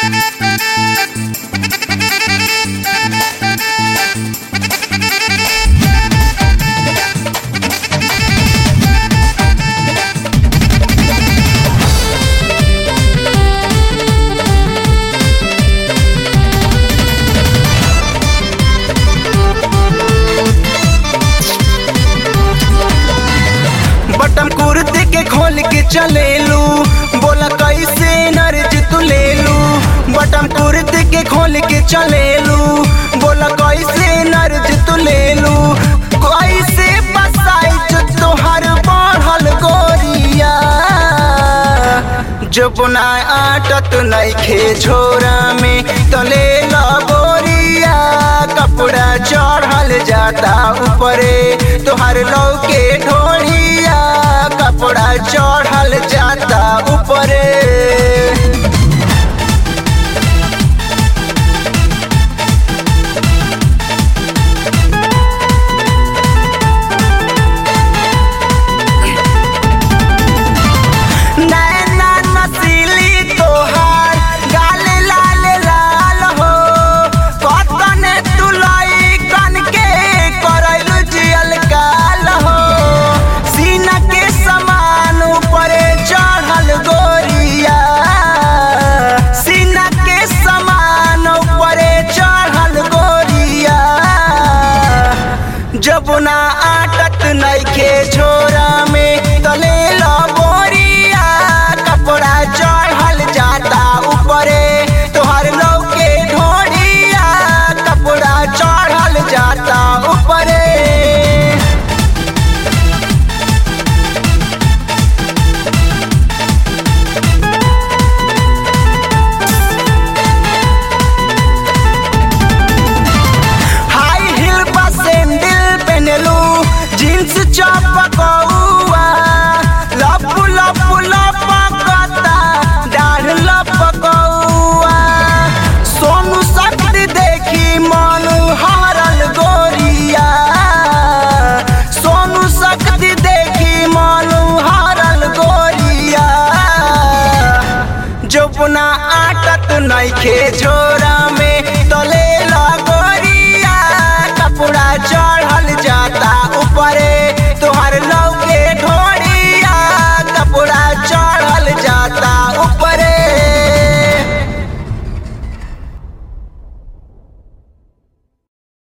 बटम कुर्ते के खोल के चलेलू बोला कैसे नर्ज तू लेलू बटम कुर्ते के खोल के चलेलू बोला कैसे नर्ज तू लेलू कैसे बसाई जो तोहर बढ़ल गोरिया जब ना आटत नइखे झोरा में तले बोरिया कपड़ा चढ़ल जाता ऊपरे तोहर लौके ढोलिया कपड़ा चढ़ल जाता ऊपरे नैना नसीली तोहार गाल लाल लाल हो कतने तुलाई कन के करैलु जियल काल हो सीना के समान ऊपरे चढ़ल गोरिया सीना के समान ऊपरे चढ़ल गोरिया जब ना आटत नइखे झोरा में तले बोरिया कपड़ा चढ़ल जाता ऊपरे तोहर लौके ढोरिया कपड़ा चढ़ल जाता ऊपरे हाई हिल पर सैंडल पहनलू जींस चपकौआ लपु लपु लपकता डाढ़ लपकौआ सोनू शक्ति देखी मन हरल गोरिया सोनू शक्ति देखी मन हरल गोरिया जबना आटत नइखे झो